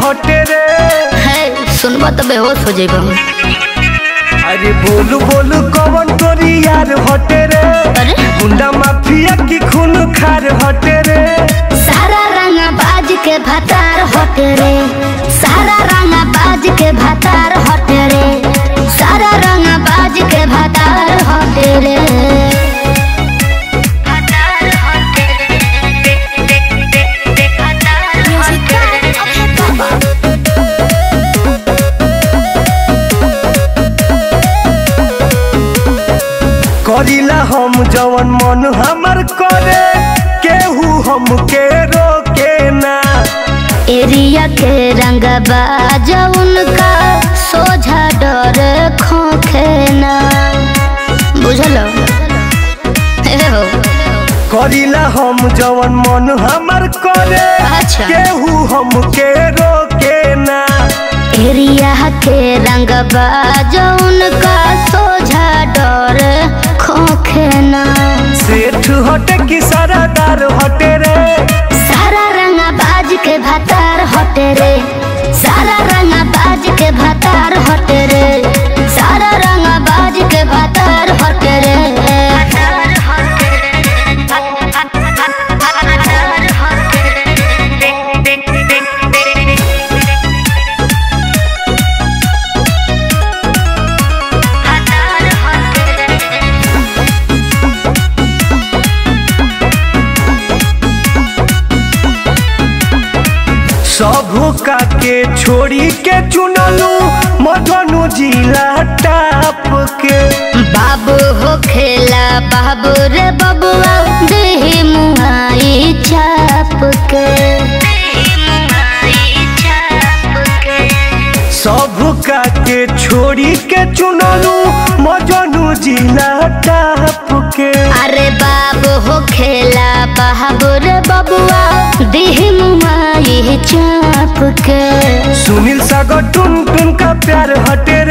हटे रे है सुनबा तो बेहोश हो जाइबा अरे बोलू बोलू कौन तोरी यार हटे रे अरे गुंडा माफिया की खून खार हटे रे सारा रंगा बाज के भतार हटे रे सारा रंगा बाज के भतार हटे रे सारा रंगा बाज के भतार हटे रे करीला हम जवन मन हमर करे केहू हमके रोके ना एरिया के रंग बाज उनका सोझा डर खोखे ना बुझलो हे हो करीला हम जवन मन हमर करे अच्छा। केहू हमके रोके ना एरिया के रंग बाज उनका सोझा डर खोखे ना सेठ हटे की सारादार हटे रे सारा रंग बाज के भतार हटे रे सारा रंग बाज के भतार हटे रे सारा रंग बाज के भतार हटे रे सबू का के छोड़ी के चुनलू मधनु जिला टाप के बाबू हो खेला बाबू रे बबुआ देही मुहाई चाप के सबू का के छोड़ी के चुनलू मधनु जिला टाप के अरे बाबू हो खेला बाबू रे बबुआ देही मुहाई चाप के सुनील सागर टुन टुन का प्यार हटे